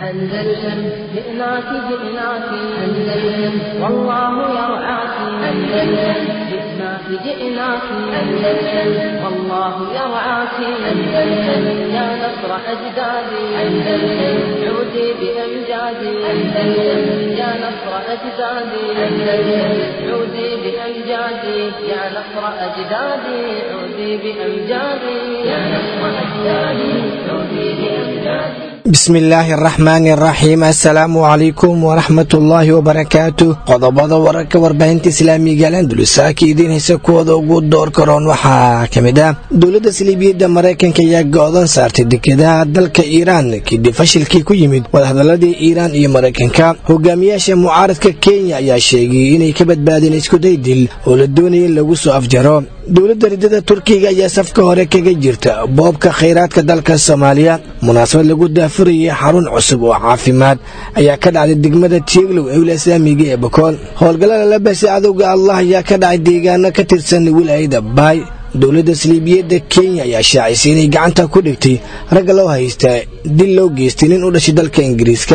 أندلسن جئناك جئناك أندلسن والله يرعاك أندلسن جئناك جئناك أندلسن والله يرعاك أندلسن يا نصر أجدادي أندلسن عودي بأمجادي أندلسن يا نصر أجدادي أندلسن عودي بأمجادي يا نصر أجدادي عودي بأمجادي يا نصر أجدادي عودي بأمجادي bismi illaahi araxmaani araxiim assalaamu calaykum waraxmatullaahi wabarakaatu qodobada wararka warbaahinta islaamiga alandulusaaka idiin haysa kuwooda ugu door karoon waxaa ka mid ah dowladda saliibiyadda maraykanka ayaa go-dan saartay dekedaha dalka iiraan kadib fashilkii ku yimid wadahadaladii iiraan iyo maraykanka hogaamiyaasha mucaaradka kenya ayaa sheegay inay ka badbaadeen iskuday dil oo la doonaya in lagu soo afjaro dowladda ridada turkiga ayaa safka hore kaga jirta boobka khayraadka dalka soomaaliya munaasabad lagu daafurayay xarun cusub oo caafimaad ayaa ka dhacday degmada tieglow ee wilaaya islaamiga ee bokool howlgallada la basay cadowga allah ayaa ka dhacay deegaano ka tirsan wilaayada baay dowladda saliibiyadda kenya ayaa shaacisay inay gacanta ku dhigtay ragga loo haystaa dil loo geystay nin u dhashay dalka ingiriiska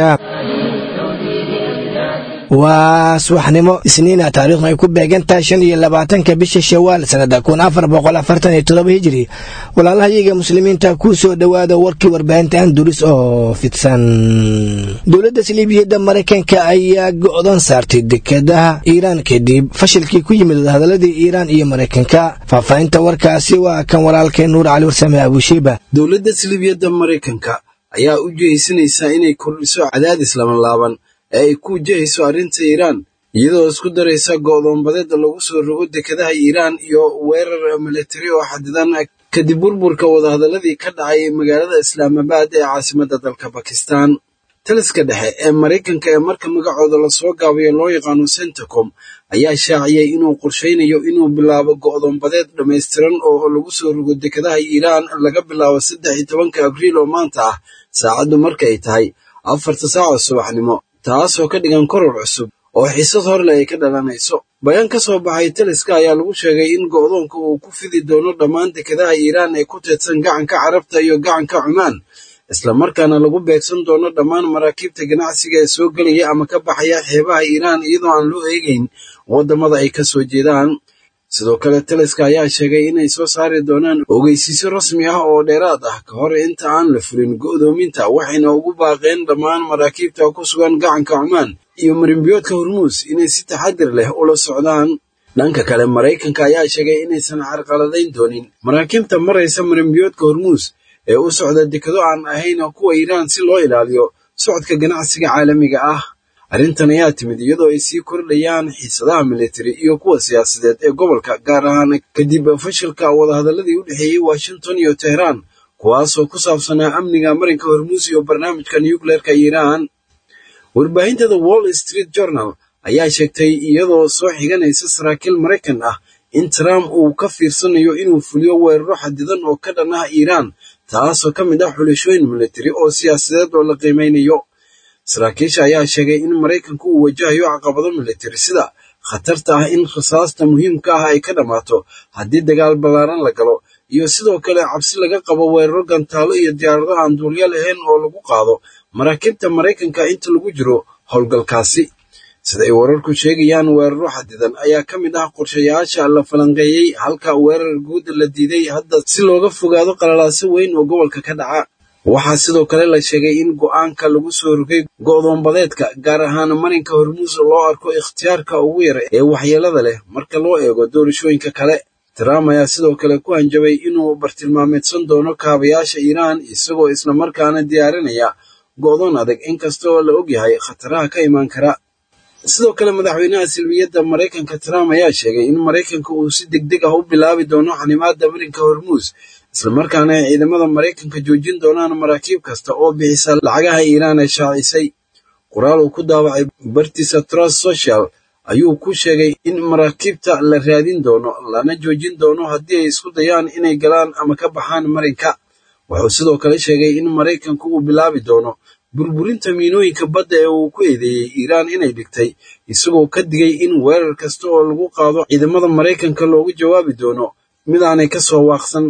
waa subaxnimo isniina taariikhdu ay ku beegantahay shan iyo labaatanka bisha shawaal sanada kun afar boqol afartan iyo todoba hijiri walaalahayaga muslimiinta ku soo dhowaada warkii warbaahinta anduris oo fidsan dowladda saliibiyadda maraykanka ayaa go-dan saartay dekadaha iiraan kadib fashilkii ku yimid wadahadaladii iiraan iyo maraykanka faahfaahinta warkaasi waa kan walaalkay nuur cali warsame abushiiba dowladda saliibiyadda maraykanka ayaa u jehaysanaysaa inay kordhiso cadaadis labanlaaban ee ay ku wajahayso arrinta iiraan iyadoo isku daraysa go'doonbadeeda lagu soo rogo dekadaha iiraan iyo weerar militari oo xadidan kadib burburka wadahadaladii ka dhacay magaalada islaamabaad ee caasimadda dalka bakistan taliska dhexe ee maraykanka ee marka magacooda lasoo gaabayo loo yaqaano centacom ayaa shaaciyey inuu qorshaynayo inuu bilaabo go'doonbadeed dhammaystiran oo lagu soo rogo dekadaha iiraan laga bilaabo saddex iyo tobanka abriil oo maanta ah saacaddu markaay tahay afarta saaco subaxnimo taasoo ka dhigan koror cusub oo xiisad horle ay ka dhalanayso bayaan ka soo baxay taliska ayaa lagu sheegay in go'doonka uu ku fidi doono dhammaan dekadaha iiraan ee ku teedsan gacanka carabta iyo gacanka cumaan islamarkaana lagu beegsan doono dhammaan maraakiibta ganacsiga ee soo gelaya ama ka baxaya xeebaha iiraan iyadoo aan loo eegeyn waddamada ay ka soo jeedaan sidoo kale taliska ayaa sheegay inay soo saari doonaan ogeysiisyo rasmi ah oo dheeraad ah ka hor inta aan la fulin go'doominta waxayna ugu baaqeen dhammaan maraakiibta ku sugan gacanka cumaan iyo marimbiyoodka hormuus inay si taxadir leh ula socdaan dhanka kale maraykanka ayaa sheegay inaysan carqaladayn doonin maraakiibta maraysa marimbiyoodka hormuus ee u socda dekado aan ahayn kuwa iiraan si loo ilaaliyo socodka ganacsiga caalamiga ah arrintan ayaa timid iyadoo ay sii kordhayaan xiisadaha militari iyo kuwa siyaasadeed ee gobolka gaar ahaan kadib fashilka wadahadaladii u dhexeeyey washington iyo tehraan kuwaasoo ku saabsanaa amniga marinka hormuus iyo barnaamijka nucleerka iiraan warbaahinta the wall street journal ayaa sheegtay iyadoo soo xiganaysa saraakiil maraykan ah in trump uu ka fiirsanayo inuu fuliyo weeraro xadidan oo ka dhan ah iiraan taasoo ka mid ah xulashooyin militari oo siyaasadeed oo la qiimeynayo saraakiisha ayaa sheegay in maraykanku uu wajahayo caqabado militari sida khatarta ah in rasaasta muhiimka ah ay ka dhammaato haddii dagaal ballaaran la galo iyo sidoo kale cabsi laga qabo weeraro gantaalo iyo diyaarado aan duulyo lahayn oo lagu qaado maraakiibta maraykanka inta lagu jiro howlgalkaasi sida ay wararku sheegayaan weeraro xadidan ayaa ka mid ah qorshayaasha la falanqeeyey halka weerar guud la diiday hadda si looga fogaado qalalaaso weyn oo gobolka ka dhaca waxaa sidoo kale la sheegay in go'aanka lagu soo rogay go'doonbadeedka gaar ahaan marinka hormuus loo arko ikhtiyaarka ugu yara ee waxyeelada leh marka loo eego doorashooyinka kale trump ayaa sidoo kale ku hanjabay inuu bartilmaameedsan doono kaabayaasha iiraan isagoo islamarkaana diyaarinaya go'doon adag inkasta oo la ogyahay khataraha ka imaan kara sidoo kale madaxweynaha silmiyadda maraykanka trump ayaa sheegay in maraykanka uu si deg deg ah u bilaabi doono xanimaadda marinka hormuus islamarkaana ay ciidamada maraykanka joojin doonaan maraakiib kasta oo bixisa lacagaha iiraan ee shaacisay qoraal uu ku daawacay bartiisa trust social ayuu ku sheegay in maraakiibta la raadin doono lana joojin doono haddii ay isku dayaan inay galaan ama ka baxaan marinka wuxuu sidoo kale sheegay in maraykanku uu bilaabi doono burburinta miinooyinka badda ee uu ku eedeeyey iiraan inay dhigtay isagoo ka digay in weerar kasta oo lagu qaado ciidamada maraykanka loogu jawaabi doono mid aanay ka soo waaqsan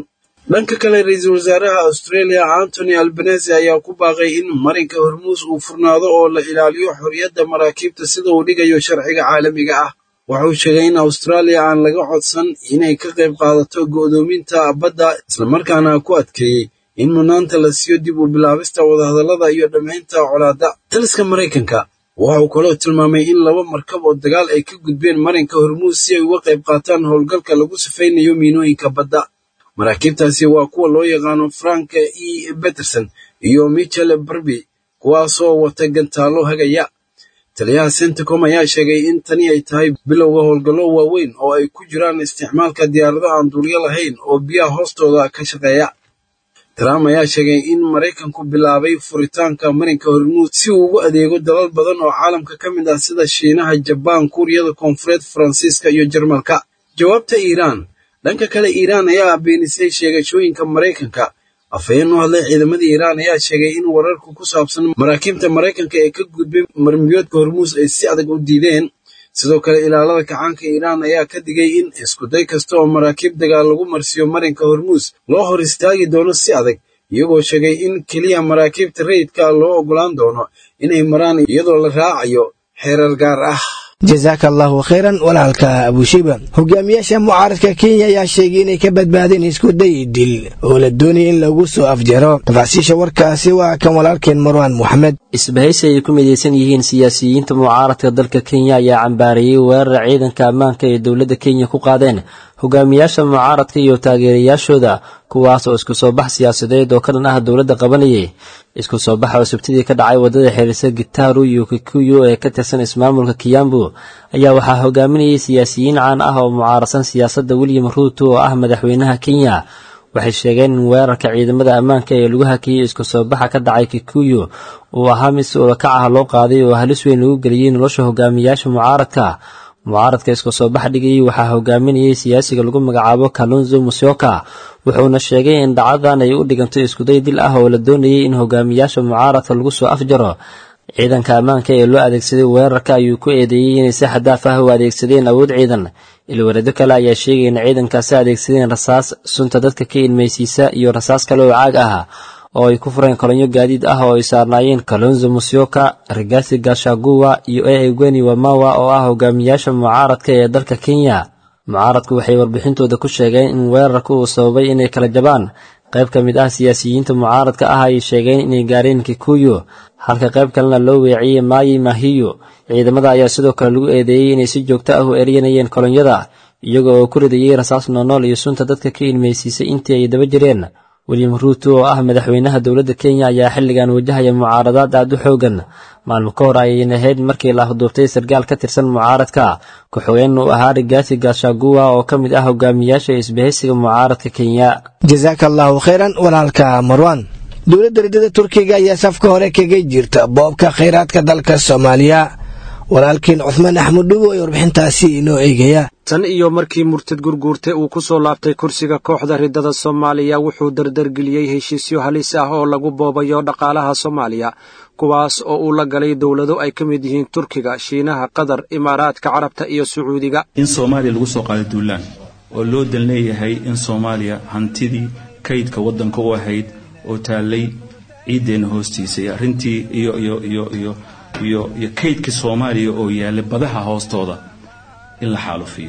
dhanka kale ra-iisul wasaaraha australia antony albanese ayaa ku baaqay in marinka hormuus uu furnaado oo la ilaaliyo xorriyadda maraakiibta sida uu dhigayo sharciga caalamiga ah wuxuu sheegay in austraaliya aan laga codsan inay ka qayb qaadato go'doominta badda islamarkaana ku adkeeyey in mudnaanta la siiyo dib u bilaabista wadahadallada iyo dhammaynta colaadda taliska maraykanka waxa uu kaloo tilmaamay in laba markab oo dagaal ay ka gudbeen marinka hormuus si ay uga qayb qaataan howlgalka lagu sifaynayo miinooyinka badda maraakiibtaasi waa kuwa loo yaqaano frank e beterson iyo michel barby kuwaasoo wata gantaallo hagaya taliyaha centicom ayaa sheegay in tani ay tahay bilowga howlgallo waaweyn oo ay ku jiraan isticmaalka diyaarado aan duulyo lahayn oo biyaha hoostooda ka shaqeeya trump ayaa sheegay in maraykanku bilaabay furitaanka marinka hormuud si uu ugu adeego dalal badan oo caalamka ka mid ah sida shiinaha jabaan kuuriyada koonfureed faransiiska iyo jarmalka jawaabta iiraan dhanka kale iiraan ayaa beenisay sheegashooyinka maraykanka afhayeen u hadlay ciidamada iiraan ayaa sheegay in wararku ku saabsan maraakiibta maraykanka ee ka gudbay marmiyoodka hormuus ay si adag u diideen sidoo kale ilaalada kacaanka iiraan ayaa ka digay in iskuday kasta oo maraakiib dagaal lagu marsiiyo marinka hormuus loo hor istaagi doono si adag iyagoo sheegay in keliya maraakiibta rayidka loo oggolaan doono inay maraan iyadoo la raacayo xeerar gaar ah jasaaka allahu khayran walaalka abushiba hogaamiyaasha mucaaradka kenya ayaa sheegay inay ka badbaadeen isku day dil oo la doonaya in lagu soo afjaro tafaasiisha warkaasi waa kan walaalkeen marwaan moxamed isbahaysi ay ku midaysan yihiin siyaasiyiinta mucaaradka dalka kenya ayaa cambaareeyey weerar ciidanka ammaanka ee dowladda kenya ku qaadeen hogaamiyaasha mucaaradka iyo taageerayaashooda kuwaas oo isku soo bax siyaasadeed oo ka dhan ah dowladda qabanayay isku soo baxa oo sabtidii ka dhacay waddada xiriirsa gitaaru iyo kikuyu ee ka tirsan ismaamulka kiyambu ayaa waxaa hogaaminayay siyaasiyiin caan ah oo mucaaradsan siyaasadda william ruuto oo ah madaxweynaha kenya waxay sheegeen in weerarka ciidamada ammaanka ee lagu hakiyey isku soo baxa ka dhacay kikuyu uu ahaa mid si ulakac ah loo qaaday oo halis weyn lagu geliyey nolosha hogaamiyaasha mucaaradka mucaaradka isku soo bax dhigayay waxaa hogaaminayay siyaasiga lagu magacaabo kalunzo musyoka wuxuuna sheegay in dhacdadan ay u dhiganto iskuday dil ah oo la doonayay in hogaamiyaasha mucaaradka lagu soo afjaro ciidanka ammaanka ee loo adeegsaday weerarka ayuu ku eedeeyey inay si xadaaf ah u adeegsadeen awood ciidan ilwareedo kale ayaa sheegay in ciidankaasi adeegsadeen rasaas sunta dadka ka ilmaysiisa iyo rasaas kale oo caag ah oo ay ku fureen kolonyo gaadiid ah oo ay saarnaayeen kalonzo musyoka rigasi gashaguwa iyo e egweni wamawa oo ah hogaamiyaasha mucaaradka ee dalka kenya mucaaradku waxay warbixintooda ku sheegeen in weerarka uu sababay inay kala jabaan qayb ka mid ah siyaasiyiinta mucaaradka ah ay sheegeen inay gaareen kikuyu halka qayb kalena loo weeciyey maayi mahiyo ciidamada ayaa sidoo kale lagu eedeeyey inay si joogto ah u eryanayeen kolonyada iyaga oo ku ridayey rasaas noonool iyo sunta dadka ka ilmaysiisay intii ay daba jireen william ruuto oo ah madaxweynaha dowladda kenya ayaa xilligan wajahaya mucaaradaad aad u xoogan maalmo ka hor ayay ahayd markii la afduubtay sarkaal ka tirsan mucaaradka ku-xigeen uu ahaa rigaasi gaashaguwa oo ka mid ah hogaamiyaasha isbahaysiga mucaaradka kenya jasaaka allahu khayran walaalka marwan dowladda ridada turkiga ayaa safka hore kaga jirta boobka khayraadka dalka soomaaliya walaalkiin cuhmaan axmed dhugo ee warbixintaasi inoo eegaya tan iyo markii murtad gurguurte uu ku soo laabtay kursiga kooxda riddada soomaaliya wuxuu dardargeliyey heshiisyo halis ah oo lagu boobayo dhaqaalaha soomaaliya kuwaas oo uu la galay dowlado ay ka mid yihiin turkiga shiinaha qatar imaaraadka carabta iyo sacuudiga in soomaaliya lagu soo qaado duulaan oo loo dan leeyahay in soomaaliya hantidii kaydka waddanka u ahayd oo taallay ciiddeenna hoostiisa iyo arrintii iyo iyo iyo iyo iyo iyo kaydkii soomaaliya oo yaallay badaha hoostooda in la xaalufiyo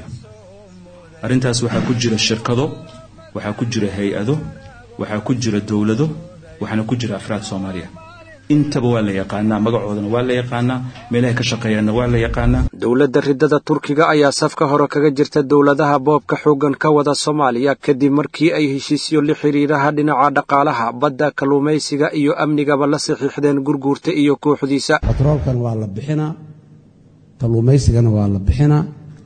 arrintaas waxaa ku jira shirkado waxaa ku jira hay-ado waxaa ku jira dowlado waxaana ku jira afraad soomaaliya intaba waa la yaqaanaa magacoodana waa la yaqaanaa meelahay ka shaqeeyaanna waa la yaqaanaa dowladda riddada turkiga ayaa safka hore kaga jirta dowladaha boobka xooggan ka wada soomaaliya kadib markii ay heshiisyo la xidhiiraha dhinaca dhaqaalaha badda kalluumaysiga iyo amnigaba la saxiixdeen gurguurta iyo kooxdiisa batroolkan waa la bixinaa kalluumaysigana waa la bixinaa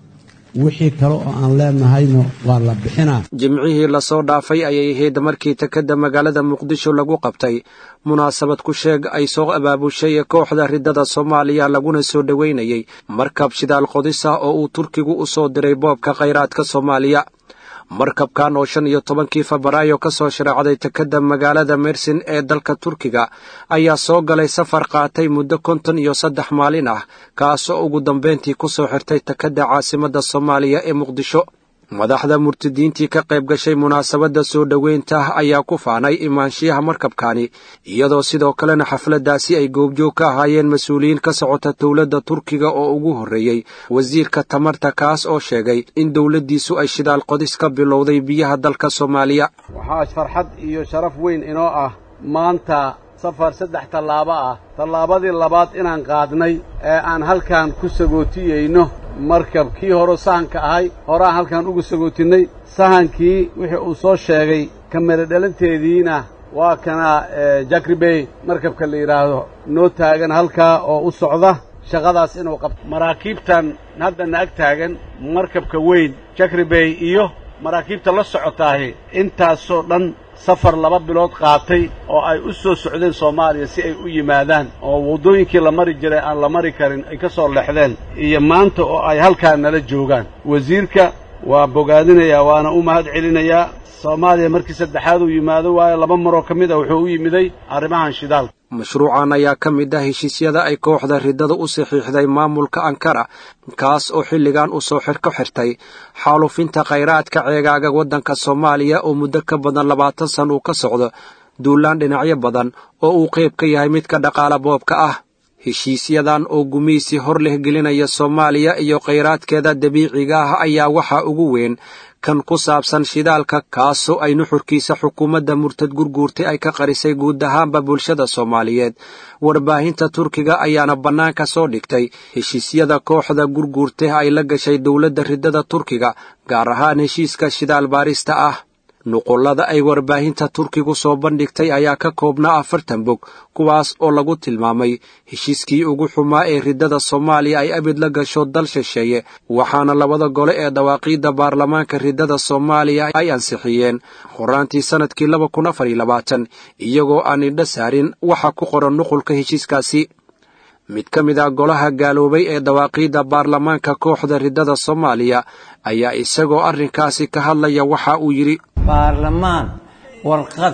wixii kale oo aan leenahayna waa la bixinaa jimcihii lasoo dhaafay ayay ahayd markii takadda magaalada muqdisho lagu qabtay munaasabad ku sheeg ay soo abaabushay kooxda riddada soomaaliya laguna soo dhoweynayay markab shidaal qodis ah oo uu turkigu u soo diray boobka khayraadka soomaaliya markabkan oo shan iyo tobankii febraayo ka soo shareecday takadda magaalada mersin ee dalka turkiga ayaa soo galay safar qaatay muddo konton iyo saddex maalin ah kaasoo ugu dambayntii ku soo xirtay takadda caasimadda soomaaliya ee muqdisho madaxda murtadiintii ka qayb gashay munaasabadda soo dhoweynta ayaa ku faanay imaanshiyaha markabkani iyadoo sidoo kalena xafladdaasi ay goobjoog ka ahaayeen mas-uuliyiin ka socota dowladda turkiga oo ugu horreeyey wasiirka tamarta kaas oo sheegay in dowladdiisu ay shidaal qodis ka bilowday biyaha dalka soomaaliya waxaa farxad iyo sharaf weyn inoo ah maanta safar saddex tallaabo ah tallaabadii labaad inaan qaadnay ee aan halkan ku sagootiyeyno markab kii hore sahanka ahay horeaan halkan ugu sagootinnay sahankii wixii uu soo sheegay kamera dhalanteediina waa kana jakribey markabka la yidhaahdo noo taagan halkaa oo u socda shaqadaas inuu qabto maraakiibtan haddana ag taagan markabka weyn jakribey iyo maraakiibta la socotaahi intaasoo dhan safar laba bilood qaatay oo ay u soo socdeen soomaaliya si ay u yimaadaan oo waddooyinkii la mari jiray aan la mari karin ay ka soo leexdeen iyo maanta oo ay halkaa nala joogaan wasiirka waa bogaadinayaa waana u mahad celinayaa soomaaliya markii saddexaad uu yimaado waayo laba maroo ka mid a wuxuu u yimiday arrimahan shidaalka mashruucan ayaa ka mid ah heshiisyada ay kooxda riddada u saxiixday maamulka ankara kaas oo xilligan u soo xir ka xirtay xaalufinta khayraadka ceegaaga waddanka soomaaliya oo muddo ka badan labaatan san uu ka socdo duulaan dhinacyo badan oo uu qayb ka yahay midka dhaqaala boobka ah heshiisyadan oo gumaysi hor leh gelinaya soomaaliya iyo khayraadkeeda dabiiciga ah ayaa waxaa ugu weyn kan ku saabsan shidaalka kaasoo ay nuxurkiisa xukuumadda murtad gurguurtay ay ka qarisay guud ahaanba bulshada soomaaliyeed warbaahinta turkiga ayaana bannaanka soo dhigtay heshiisyada kooxda gurguurtay ay la gashay dowladda riddada turkiga gaar ahaan heshiiska shidaal baarista ah nuqullada ay warbaahinta turkigu soo bandhigtay ayaa ka koobnaa afartan bog kuwaas oo lagu tilmaamay heshiiskii ugu xumaa ee riddada soomaaliya ay abid la gasho dal shisheeye waxaana labada gole ee dawaaqiidda baarlamaanka riddada soomaaliya ay ansixiyeen horaantii sannadkii laba kun afar iyo labaatan iyagoo aan indho saarin waxa ku qoran nuqulka heshiiskaasi mid ka mid ah golaha gaaloobay ee dawaaqiidda baarlamaanka kooxda riddada soomaaliya ayaa isagoo arrinkaasi ka hadlaya waxa uu yidhi baarlamaan warqad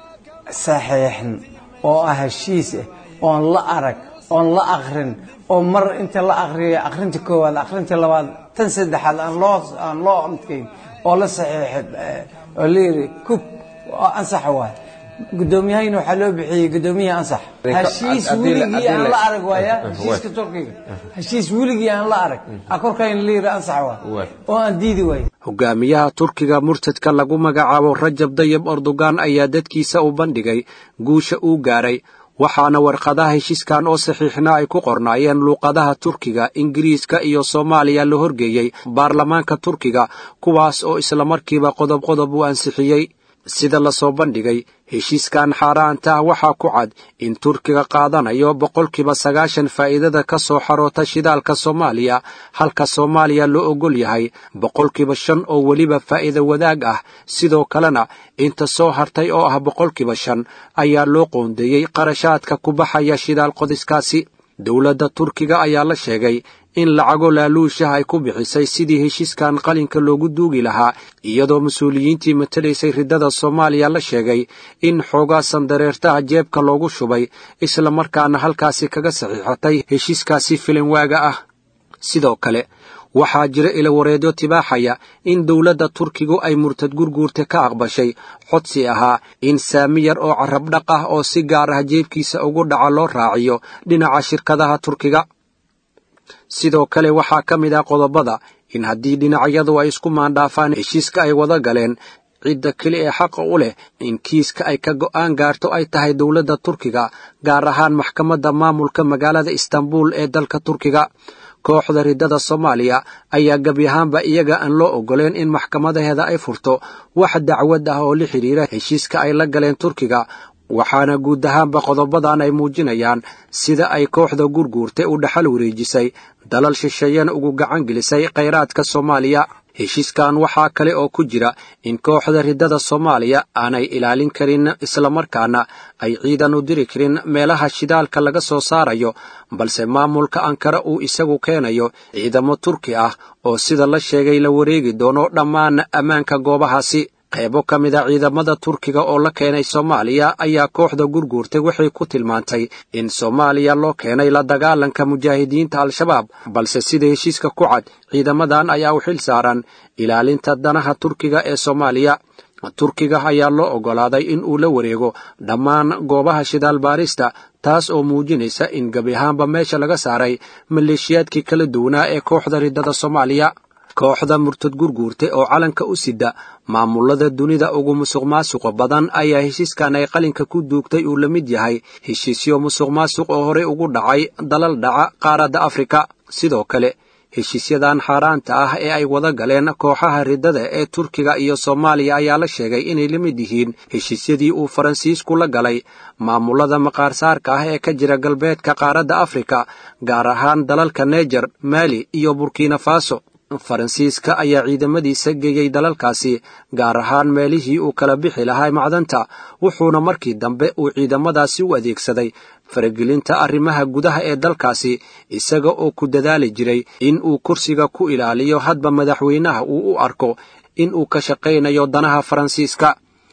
saxiixan oo ah heshiis ah oon la arag oon la akrin oo mar inta la akriya akhrinta koowaad akhrinta labaad tan saddexaad aan loo aan loo amtkayn oo la saxiixay oo la yidhi kub oo ansax waay guddoomiyahayna waxaa loo bixiyey guddoomiyaha ansax heshiis weligii aan la arag waaya heshiiska turkiga heshiis weligii aan la arag a korkayna la yidhi ansax waay oo aan diidi waay hogaamiyaha turkiga murtadka lagu magacaabo rajab dayib erdogan ayaa dadkiisa u bandhigay guusha uu gaaray waxaana warqadaha heshiiskan oo saxiixna ay ku qornaayeen luuqadaha turkiga ingiriiska iyo soomaaliya la horgeeyey baarlamaanka turkiga kuwaas oo islamarkiiba qodob qodob u ansixiyey sida lasoo bandhigay heshiiskan xaaraanta ah waxaa ku cad in turkiga qaadanayo boqolkiiba sagaashan faa'iidada ka soo xaroota shidaalka soomaaliya halka soomaaliya loo oggol yahay boqolkiiba shan oo weliba faa'iida wadaag ah sidoo kalena inta soo hartay oo ah boqolkiiba shan ayaa loo qoondeeyey qarashaadka ku baxaya shidaal qodiskaasi dowladda turkiga ayaa la sheegay in lacago laaluushaha ay ku bixisay sidii heshiiskan qalinka loogu duugi lahaa iyadoo mas-uuliyiintii matalaysay riddada soomaaliya la sheegay in xoogaa sandareertaha jeebka loogu shubay isla markaana halkaasi kaga saxiixatay heshiiskaasi filinwaaga ah sidoo kale waxaa jira ilawareedyo tibaaxaya in dowladda turkigu ay murtad gurguurta ka aqbashay codsi ahaa in saami yar oo carabdhaq ah oo si gaar ah jeebkiisa ugu dhaca loo raaciyo dhinaca shirkadaha turkiga sidoo kale waxaa ka mid ah qodobada in haddii dhinacyadu ay isku maandhaafaan heshiiska ay wada galeen cidda keli ee xaqa u leh in kiiska ay ka go'aan gaarto ay tahay dowladda turkiga gaar ahaan maxkamadda maamulka magaalada istanbul ee dalka turkiga kooxda riddada soomaaliya ayaa gebi ahaanba iyaga aan loo oggoleen in maxkamadaheeda ay furto wax dacwad ah oo la xidhiira heshiiska ay la galeen turkiga waxaana guud ahaanba qodobadan ay muujinayaan sida ay kooxda gurguurtay u dhaxal wareejisay dalal shisheeyana ugu gacan gelisay khayraadka soomaaliya heshiiskan waxaa kale oo ku jira in kooxda riddada soomaaliya aanay ilaalin karin islamarkaana ay ciidan u diri karin meelaha shidaalka laga soo saarayo balse maamulka ankara uu isagu keenayo ciidamo turki ah oo sida la sheegay la wareegi doono dhammaan ammaanka goobahaasi qaybo ka mid a ciidamada turkiga oo la keenay soomaaliya ayaa kooxda gurguurtay waxay ku tilmaantay in soomaaliya loo keenay la dagaalanka mujaahidiinta al-shabaab balse sida heshiiska ku cad ciidamadan ayaa u xil saaran ilaalinta danaha turkiga ee soomaaliya turkiga ayaa loo oggolaaday in uu la wareego dhammaan goobaha shidaal baarista taas oo muujinaysa in gebi ahaanba meesha laga saaray maleeshiyaadkii kala duwanaa ee kooxda riddada soomaaliya kooxda murtad gurguurta oo calanka u sida maamulada dunida ugu musuq maasuqa badan ayaa heshiiskan ay qalinka ku duugtay uu la mid yahay heshiisyo musuq maasuq oo horey ugu dhacay dalal dhaca qaaradda afrika sidoo kale heshiisyadan xaaraanta ah ee ay wada galeen kooxaha riddada ee turkiga iyo soomaaliya ayaa la sheegay inay la mid yihiin heshiisyadii uu faransiisku la galay maamulada maqaarsaarka ah ee ka jira galbeedka qaaradda afrika gaar ahaan dalalka neger maali iyo burkina faso faransiiska ayaa ciidamadiisa geeyey dalalkaasi gaar ahaan meelihii uu kala bixi lahaa macdanta wuxuuna markii dambe uu ciidamadaasi u adeegsaday faragelinta arrimaha gudaha ee dalkaasi isaga oo ku dadaali jiray in uu kursiga ku ilaaliyo hadba madaxweynaha uu u arko in uu ka shaqaynayo danaha faransiiska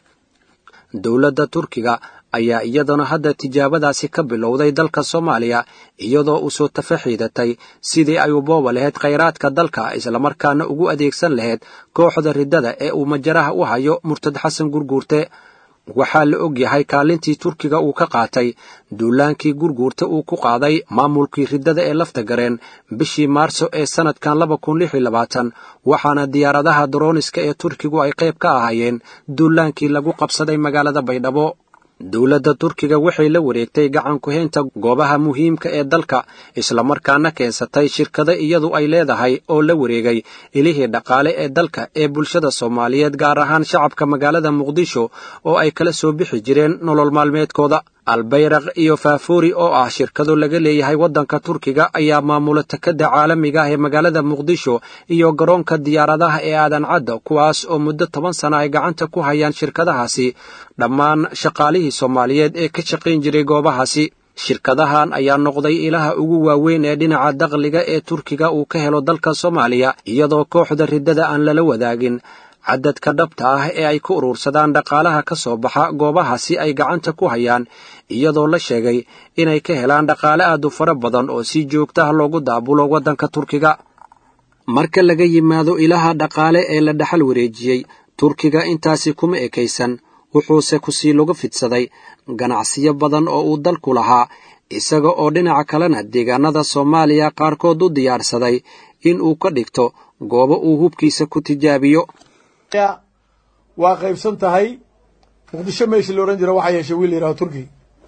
dowladda turkiga ayaa iyaduna hadda tijaabadaasi ka bilowday dalka soomaaliya iyadoo u soo tafaxiidatay sidii ay u booba lahayd khayraadka dalka islamarkaana ugu adeegsan lahayd kooxda riddada ee uu majaraha u hayo murtad xasan gurguurte waxaa la og yahay kaalintii turkiga uu ka qaatay duulaankii gurguurta uu ku qaaday maamulkii riddada ee lafta gareen bishii maarso ee sannadkan laba kun lix iyo labaatan waxaana diyaaradaha dorooniska ee turkigu ay qayb ka ahaayeen duulaankii lagu qabsaday magaalada baydhabo dowladda turkiga waxay la wareegtay gacan ku-haynta goobaha muhiimka ee dalka islamarkaana keensatay shirkado iyadu ay leedahay oo la wareegay ilihii dhaqaale ee dalka ee bulshada soomaaliyeed gaar ahaan shacabka magaalada muqdisho oo ay kala soo bixi jireen nolol maalmeedkooda albayraq iyo faafuuri oo ah shirkado laga leeyahay waddanka turkiga ayaa maamula takadda caalamiga ah ee magaalada muqdisho iyo garoonka diyaaradaha ee aadan cadda kuwaas oo muddo toban sana ay gacanta ku hayaan shirkadahaasi dhammaan shaqaalihii soomaaliyeed ee ka shaqayn jiray goobahaasi shirkadahan ayaa noqday ilaha ugu waaweyn ee dhinaca dakhliga ee turkiga uu ka helo dalka soomaaliya iyadoo kooxda riddada aan lala wadaagin cadadka dhabta ah ee ay ku urursadaan dhaqaalaha ka soo baxa goobahaasi ay gacanta ku hayaan iyadoo la sheegay inay ka helaan dhaqaale aad u fara badan oo si joogtaha loogu daabulo waddanka turkiga marka laga yimaado ilaha dhaqaale ee la dhaxal wareejiyey turkiga intaasi kuma ekaysan wuxuuse kusii lagu fidsaday ganacsiyo badan oo uu dalku lahaa isaga oo dhinaca kalena deegaanada soomaaliya qaarkood u diyaarsaday in uu ka dhigto goobo uu hubkiisa ku tijaabiyo waa qaybsan tahay muqdisho meeshii la odhan jira waxaa yeeshay wiil la yidhaho turki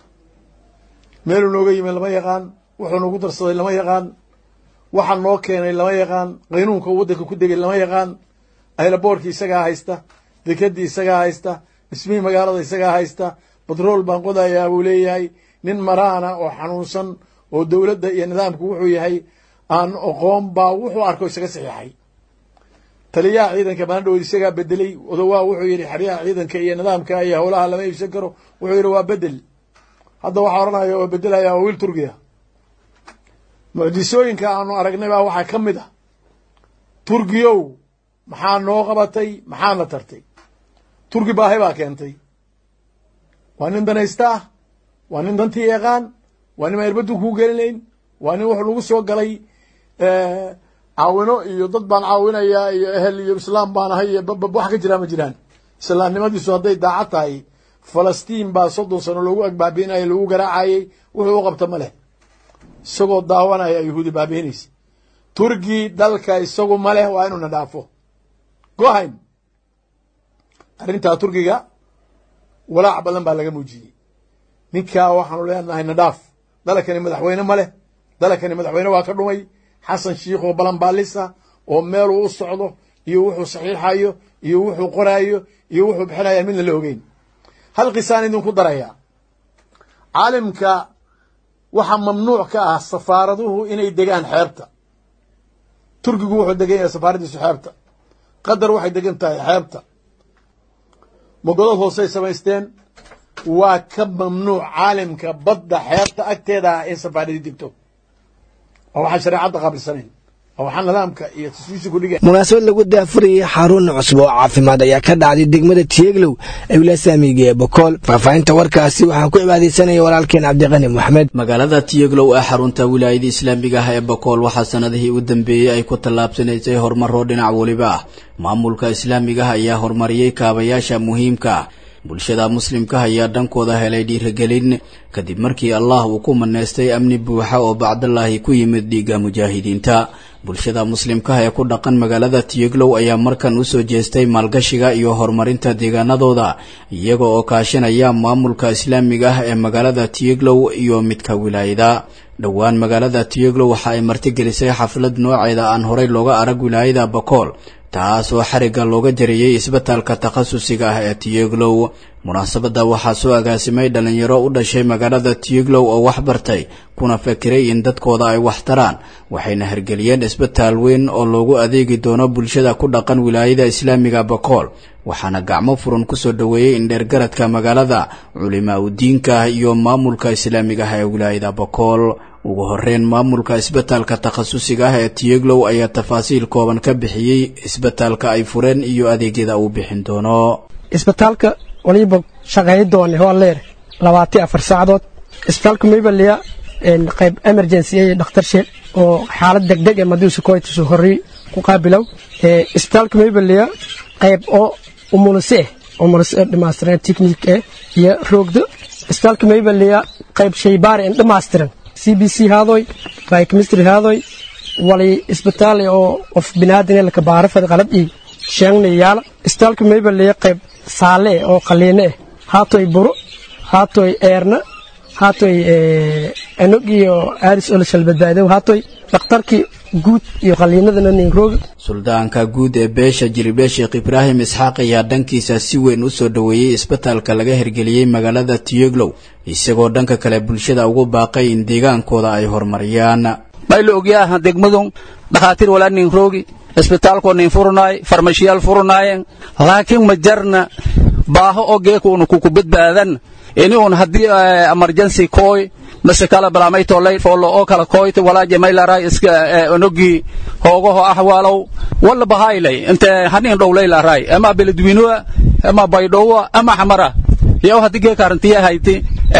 meeluu nooga yimid lama yaqaan wuxuu nagu darsaday lama yaqaan waxa noo keenay lama yaqaan qaynuunka uu waddanka ku degay lama yaqaan aylaboorkii isagaa haysta dekedii isagaa haysta dhismihii magaalada isagaa haysta batrool baan qodayaa buu leeyahay nin maraana oo xanuunsan oo dowladda iyo nidaamku wuxuu yahay aan oqoon baa wuxuu arko isaga saxiixay taliyaha ciidanka maandhawood isagaa bedelay odowaa wuxuu yidhi xeryaha ciidanka iyo nidaamka iyo howlaha lama iibsan karo wuxuu yidhi waa bedel hadda waxaa odhanaya waa bedelaya waa wiil turkiya mucjisooyinka aanu aragnay baa waxaa ka mid ah turkiyow maxaa noo qabatay maxaana tartay turki baahi baa keentay waa nin danaysta ah waa nin dantii yaqaan waa nin maerbaddu kuu gelinayn waa nin wuxuu lagu soo galay caawino iyo dad baan caawinayaa iyo ehel iyo islaam baan ahay iyo babab wax ka jiraa ma jiraan islaamnimadiisu hadday daacad tahay falastiin baa soddon sano loogu agbaabiinaya lagu garaacayey wuxuu u qabta ma leh isagoo daawanaya yahuudi baabiinaysa turki dalka isagu ma leh waa inuuna dhaafo gohayn arrintaa turkiga walaac badan baa laga muujiyey ninkaa waxaanu leenahay nadhaaf dalakani madaxweyne ma leh dalakani madaxweyne waa ka dhumay xasan shiikh oo balanbaalisa oo meeluu u socdo iyo wuxuu saxiixayo iyo wuxuu qoraayo iyo wuxuu bixinaya midna la ogeyn hal qisaan idinku darayaa caalimka waxaa mamnuuc ka ah safaaraduhu inay degaan xeebta turkigu wuxuu degan yahay safaaraddiisu xeebta qatar waxay degan tahay xeebta mogodad hoosey samaysteen waa ka mamnuuc caalimka badda xeebta agteeda ah in safaaradii degto oo waxaan shareecadda qaabilsanayn oo waxaa nidaamka iyo taswiisha ku dhigay munaasabad lagu daafurayay xarun cusub oo caafimaad ayaa ka dhacday degmada tieglow ee wilasaamiga ee bokool faahfaahinta warkaasi waxaa ku cibaadaysanaya walaalkeen cabdiqani moxamed magaalada tiyeglow ee xarunta wilaayada islaamiga ah ee bokool waxaa sanadihii u dambeeyey ay ku tallaabsanaysay horumaro dhinac weliba ah maamulka islaamiga ah ayaa horumariyey kaabayaasha muhiimka ah bulshada muslimka ayaa dhankooda helay dhiirigelin kadib markii allah uu ku maneystay amni buuxa oo bacdallaahi ku yimid dhiigga mujaahidiinta bulshada muslimkaha ee ku dhaqan magaalada tiyeglow ayaa markan usoo jeestay maalgashiga iyo horumarinta deegaanadooda iyaga oo kaashanaya maamulka islaamiga ah ee magaalada tiyeglow iyo midka wilaayada dhowaan magaalada tiyeglow waxa ay martigelisay xaflad nooceeda aan horey looga arag wilaayada bakool taas oo xarigga looga jariyey isbitaalka takhasusiga ah ee tiyeglow munaasabadda waxaa soo agaasimay dhalinyaro u dhashay magaalada tiyeglow oo wax bartay kuna fakiray in dadkooda ay wax taraan waxayna hirgeliyeen isbitaal weyn oo loogu adeegi doono bulshada ku dhaqan wilaayada islaamiga bakool waxaana gacmo furan kusoo dhoweeyey indheergaradka magaalada culimaa udiinka iyo maamulka islaamiga ah ee wilaayada bakool ugu horeyn maamulka isbitaalka takhasusiga ah ee tiyeglow ayaa tafaasiil kooban ka bixiyey isbitaalka ay fureen iyo adeegyada uu bixin doono isbitaalka waliba shaqeey doone waa leer labaatan afar saacadood isbitaalka maybaliya qayb emergency ee dhakhtarshe oo xaalad degdeg ee madiusu koytusu horey ku qaabilow isbitaalka maybaliya qayb oo umulise eh umulise dhammaystiran technique eh iyo roogdo isbitaalka maybaliya qayb shaybaari en dhammaystiran c b c haadoy biochemistry haadoy wali isbitaal oo of binaadin laka baarafad qalab ii sheegna yaala isbitaalka maybaliya qayb saale oo qaliine eh haatoy buro haatoy eerna haatoy enog iyo aaris oo la shalbadbaadow haatoy dhakhtarkii guud iyo qaliinadana ninrooga suldaanka guud ee beesha jiribe sheekh ibraahim isxaaq ayaa dhankiisa si weyn u soo dhoweeyey isbitaalka laga hirgeliyey magaalada tiyeglow isagoo dhanka kale bulshada ugu baaqay in deegaankooda ay horumariyaan mayla ogyaha degmadun dhakhaatiir walaa nin roogi isbitaalkoo nin furnaay farmashiyaal furnaayeen laakiin ma jarna baaho oo geekuuna kuku badbaadan ini un haddii emergency kooy mase kala balaamaytolay foollo oo kala kooyta walaaje maylaray iska onogii hoogaho ahwaalow walla bahaylay inte hanin dhowlaylaray ama beledwinoa ama baydhowa ama xamara yow haddii geeka arrintiya hayti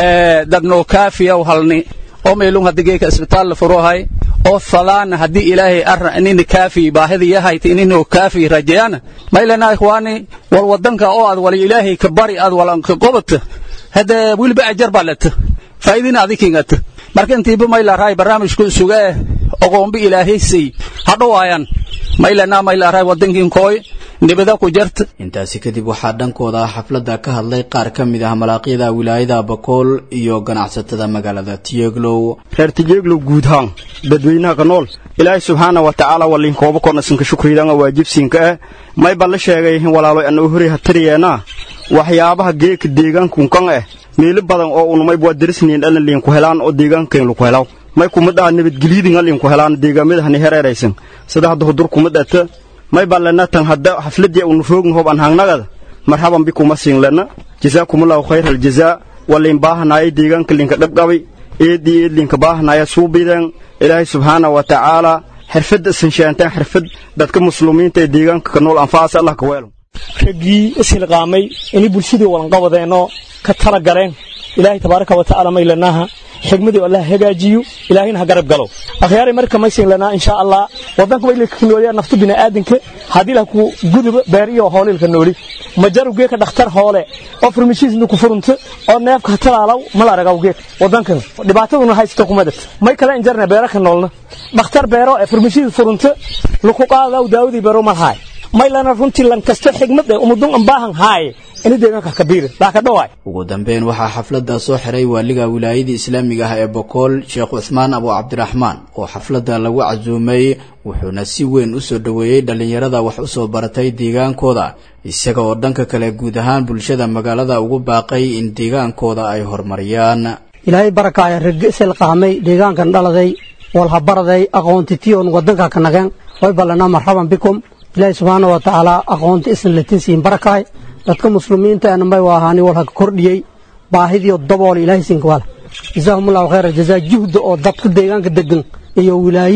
dagno kaafiyaw halni oo meelun haddii geeka isbitaal la furohay oo falaana haddii ilaahay arra inina kaafi baahida yahayti inino kaafi rajayana maylana ikhwaani wal wadanka oo aad wal ilaahay ka bari aad walanka qobata hada wilba ajar balata faa'idina adikingata marka intiiba maylaaraay barnaamijku suga oqoombi ilaahaysay hadhowaayaan maylana maylaaraay wadankin kooy nibada ku jarta intaasi kadib waxaa dhankooda xafladda ka hadlay qaar ka mid ah malaaqyada wilaayada bakool iyo ganacsatada magaalada tiyeglow reer tiyeglow guudhaan dadweynaha ka nool ilaahay subxaana wa tacaala waliin kooba kornasinka shukriidanga waajibsiinka ah may baan la sheegay walaalo anoo horay hatariyeena waxyaabaha geeka deegaankunkan ah meelo badan oo unumay waa darisniin dhalan liinku helaan oo deegaankayn laku helaw may kuma dhaa nabadgelyadinga liinku helaan deegaamada hereeraysan sida hadda hudur kuma dhata may baan lena tan hadda xafladii unu roogin hob an hangnagada marhaban bikuma siin lena jazaakumullahu khayr aljazaa waliin baahanaaya deegaanka linka dhabqabay eedii eed linka baahanaya suubideen ilaahay subxaana wa tacaala xirfadda isan sheanteen xirfad dadka muslimiinta ee deegaanka ka nool anfaasa allah ka weelo raggii ishilqaamay inay bulshadii walanqabadeenoo ka tala galeen ilaahay tabaaraka wa tacaala maylanaha xigmadii allah hagaajiyo ilaahayna ha garab galo akhyaaray marka maysin lanaa insha allah wadanka way ka nooliyaa naftu bini'aadanka haddii lah ku guduba beer iyo hoolilka nooli majaru geeka dhakhtar hoole oo farmashiisna ku furunta oo neefka ha talaalaw mala aragaw geek wadankan dhibaataduna haysta kumadad may kale injarna beera ka noolna dhakhtar beero ee farmashiis furunta laku qaadaw daawadii beero malhaay maylana runtii lankasto xigmad ee umudun ambaahan haaye ini deegaanka kabiir baa ka dhawaay ugu dambeyn waxaa xafladda soo xiray waaliga wilaayadii islaamiga ah ee bokool sheekh cuthmaan abu cabdiraxmaan oo xafladda lagu casuumay wuxuuna si weyn u soo dhoweeyey dhallinyarada wax u soo baratay deegaankooda isaga oo dhanka kale guud ahaan bulshada magaalada ugu baaqay in deegaankooda ay horumariyaan ilaahay barakaaya ragga isilqaamay deegaankan dhaladay walhabaraday aqoontitiyoon wadanka ka nageen way ballanaa marxaban bikum ilaahay subxaana wa tacaala aqoonta isan latinsiin barakaay dadka muslimiinta anambay waa ahaani walha ka kordhiyey baahidiyo dabool ilaahay sinkwala jazaahumullahu khayra jazaa juhda oo dadka deegaanka degan iyo wilaayadii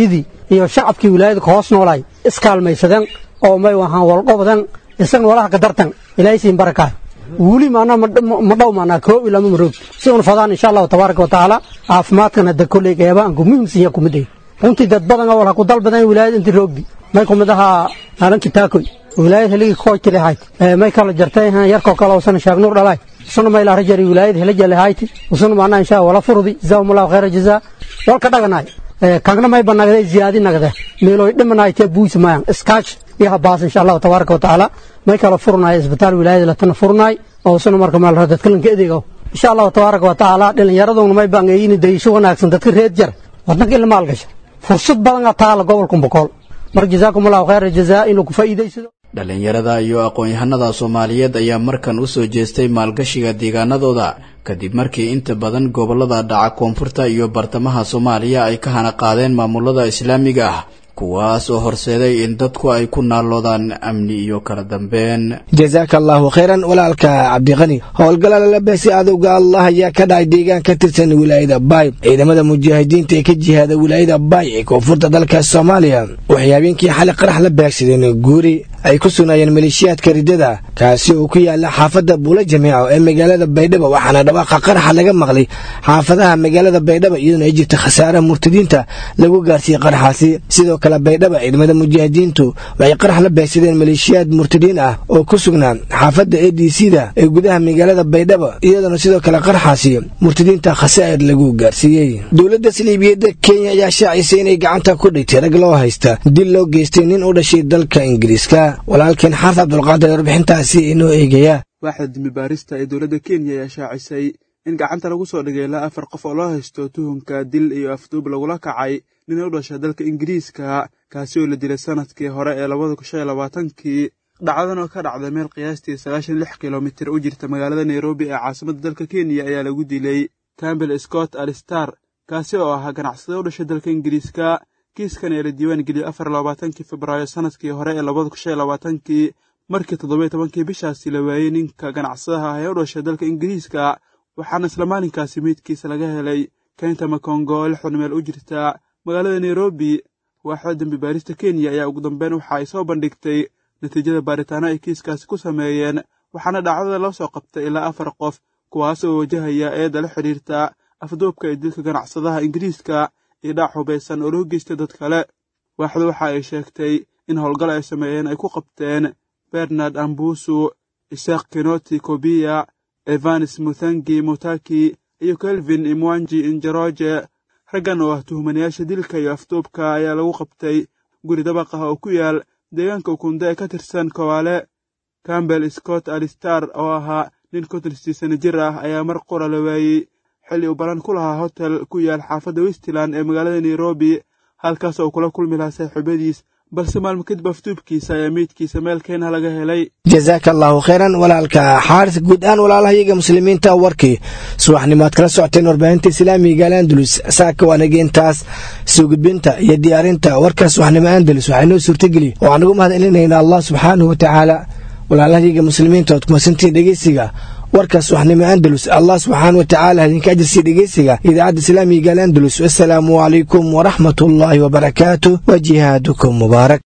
iyo shacabkii wilaayada ka hoos noolaay iskaalmaysadeen oo may wahaan walqobdan isagna walaha ka dartan ilaahay siin barakaay wuli maanaa ma dhow maanaa koob ilama maroog si un fadaan insha allahu tabaaraka wa tacaala caafimaadkan hadda kolley qeybaanku muhiimsiya kumid ay runtii dad badan oo wala ku dalbadan wilaayada intii roogdi may kumid ahaa maalinki taakoy wilaayad heligi koojti lehayd may kala jartay yarkoo kale usana shaagnuur dhalaay usuna may laara jari wilaayad helaja lehayti usuna maanaa insha wala furdi jazaahumullahu khayra jazaa walka dhaganaay kagna may banagday ziyaadi nagde meeloy dhimanaaytee buusi maayan iskaash iyo habaas insha allahu tabaaraka wa tacaala may kala furnaay isbitaal wilaayada latana furnaay oo usuna marka meel dadkalanka edegow insha allahu tabaaraka wa tacaala dhallinyaraduna may bangeeyini dayisho wanaagsan dadka reed jar wadanka ila maalgasha fursad badan taala gobolka bokool marka jazaakum allahu khayra jazaa inuu ku faa'iidaysado dhallinyarada iyo aqoon-yahanada soomaaliyeed ayaa markan u soo jeestay maalgashiga deegaanadooda kadib markii inta badan gobollada dhaca koonfurta iyo bartamaha soomaaliya ay ka hana qaadeen maamulada islaamiga ah kuwaas oo horseeday in dadku ay ku naalloodaan amni iyo kala dambeyn jazaaka allaahu khayran walaalka cabdiqani howlgala lalabeesi adowga allah ayaa ka dhacay deegaan ka tirsan wilaayada baay ciidamada mujaahidiinta ee ka jihaada wilaayada baay ee koonfurta dalka soomaaliya waxay habeenkii xali qarax la beegsadeen guuri ay ku sugnaayeen maleeshiyaadka riddada kaasi oo ku yaala xaafadda buula jamiico ee magaalada baydhabo waxaana dhawaaqa qaraxa laga maqlay xaafadaha magaalada baydhabo iyadoona ay jirta khasaaraha murtadiinta lagu gaarsiiyey qaraxaasi sidoo kale baydhaba ciidamada mujaahidiintu waxay qarax la beegsadeen maleeshiyaad murtadiin ah oo ku sugnaa xaafadda a d c da ee gudaha magaalada baydhabo iyadoona sidoo kale qaraxaasi murtadiinta khasaa'ir lagu gaarsiiyey dowladda saliibiyadda kenya ayaa shaacisay inay gacanta ku dhigtay rag loo haysta dil loo geystay nin u dhashay dalka ingiriiska walaalkeen xaarta abdulqaadir warbixintaasi inoo eegaya waaxda dembi baarista ee dowladda kenya ayaa shaacisay in gacanta lagu soo dhigay ilaa afar qof oo loo haysto tuhunka dil iyo afduub lagula kacay nin u dhasha dalka ingiriiska kaasi oo la dilay sanadkii hore ee labada kun shan iyo labaatankii dhacdadan oo ka dhacday meel qiyaastii sagaashan lix kilomitir u jirta magaalada nairobi ee caasimadda dalka kenya ayaa lagu dilay campbell scott alistar kaasi oo ahaa ganacsada u dhashay dalka ingiriiska kiiskan ee la diiwaan geliyey afar labaatankii febraayo sanadkii hore ee labada kun shan iyo labaatankii markii toddoba tobankii bishaasi la waayey ninka ganacsadaha ah ee u dhashay dalka ingiriiska waxaana isla maalinkaasi meydkiisa laga helay keynta makongo oo lixdan meel u jirta magaalada nairobi waaxda dembi baarista kenya ayaa ugu dambeyn waxa ay soo bandhigtay natiijada baaritaano ay kiiskaasi ku sameeyeen waxaana dhacdada loo soo qabtay ilaa afar qof kuwaas oo wajahaya eedda la xidhiirta afduubka ee dilka ganacsadaha ingiriiska iyo dhaac hubaysan oo loo geystay dad kale waaxdu waxa ay sheegtay in howlgal ay sameeyeen ay ku qabteen bernard ambusu isaaq kinoti kobiya evanes muthangi mutaki iyo kelvin imwanji injeroje raggan oo ah tuhmanayaasha dilka iyo afduubka ayaa lagu qabtay guri dabaq ah oo ku yaal deegaanka ukunda ee ka tirsan kowaale campbell scott alistar oo ahaa nin konton sano jir ah ayaa mar qura la waayey xilli uu balan ku lahaa hotel ku yaal xaafadda westland ee magaalada nairobi halkaas oo kula kulmi lahaa saaxiibadiis balse maalmo kadib afduubkiisa ayaa meydkiisa meel keenah laga helay jazaaka allaahu khayran walaalka xaaris guud ahaan walaalahayaga muslimiinta warkii subaxnimaad kala socoteen warbaahinta islaamiga alandalus saaka waanageentaas soo gudbinta iyo diyaarinta warka subaxnimo andalus waxaa inoo suurtageli oo aan ugu mahad celinayna allah subxaanahu wa tacaala walaalahayaga muslimiinta ood kumasantii dhegeysiga warka subaxnimo andalus allah subxaana wa tacaala idinka ajirsiya dhegeysiga idaacadda islaamiga alandalus wasalaamu calaykum waraxmat ullaahi wabarakaatu wa jihaadukum mubaarak